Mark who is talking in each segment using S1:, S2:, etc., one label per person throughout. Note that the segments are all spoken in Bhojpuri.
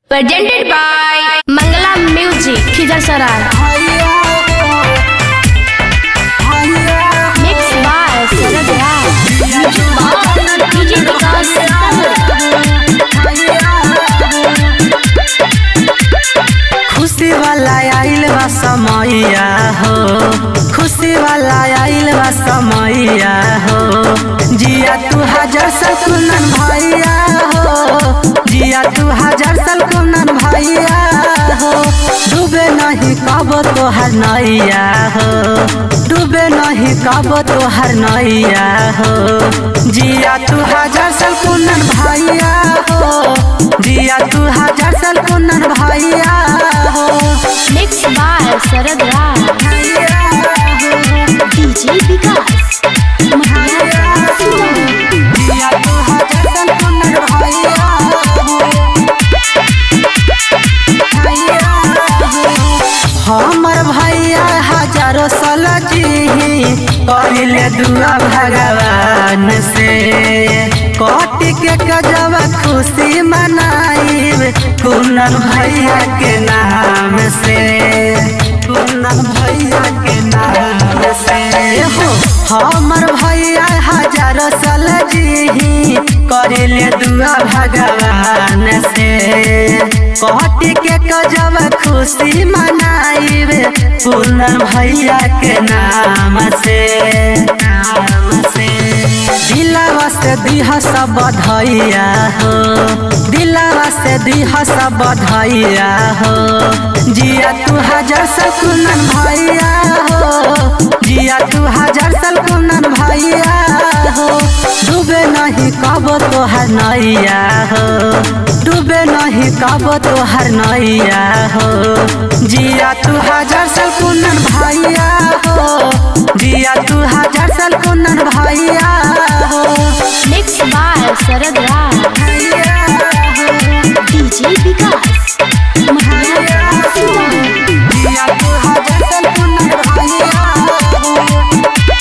S1: presented by Mangala Music, Khijarsara. Mixed by Sarad Raj. DJ Vikas
S2: खुशी वाला आइल बा समैया हो खुशी वाला आइल बा समैया हो जिया तू हजार साल कुनन भैया हो जिया तू हजार साल कुनन भैया हो डूबे नहीं कब तोहर नैया हो डूबे नहीं कब तोहर नैया हो जिया तू हजार साल कुनन भैया हो जिया तू हजार साल कुनन भैया हो
S1: Mixed by Sarad Raj. DJ Vikas.
S2: जिया तू हजार साल कुनन भैया हो भैया हो। हमर भैया हजारों साल जी करिले दुआ भगवान से कट के गजब खुशी मनाइब कुनन भैया के नाम से कुनन भैया के नाम से हो हमर भैया हजारों साल जी करिले दुआ भगवान से कट के गजब खुशी मनाइब पूनम भैया के नाम से नाम से दिलावा से दिह सब बधैया हो दिलावा से दिह सब बधैया हो जिया तू हजार साल कुनन भैया हो जिया तू हजार साल कुनन भैया हो डूबे नहीं कब तोहर नैया हो डूबे नहीं कब तोहर नैया हो जिया तू हजार साल कुनन भैया हो जिया तू हजार साल कुनन भैया हो
S1: Mixed by Sarad Raj.
S2: भैया हो
S1: DJ Vikas.
S2: जिया तू हजार साल कुनन भैया हो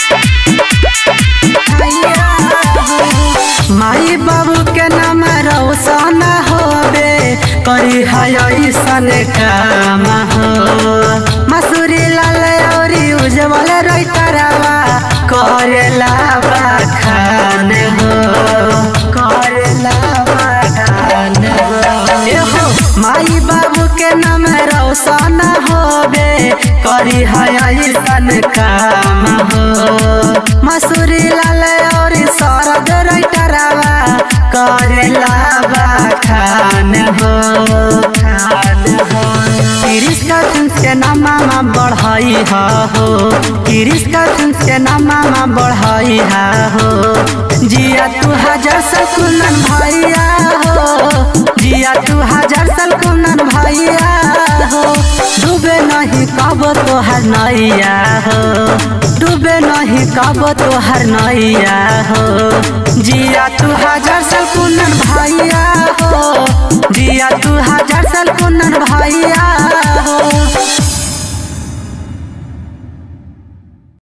S2: भैया हो माई बाबू के नाम रोशन होबे करी है ऐसन काम हो मसूरी लाल औरी उज्जवल रैतरवा करेला बखान हो करेला बखान हो ए हो माई बाबू के नाम रोशन होबे करी है ऐसन काम हो मसूरी लाल और शरद रैतरवा करेला बखान हो खान हो किरिस का के नामा बढ़ाई हा हो किरिस का के नामा बढ़ाई हा हो जिया तू हजार साल कुनन भैया हो जिया तू हजार साल कुनन भैया हो डूबे नहीं कब तोहर नैया हो डूबे नहीं कब तोहर नैया हो जिया तू हजार साल कुनन भैया हो जिया तू हजार साल कुनन भैया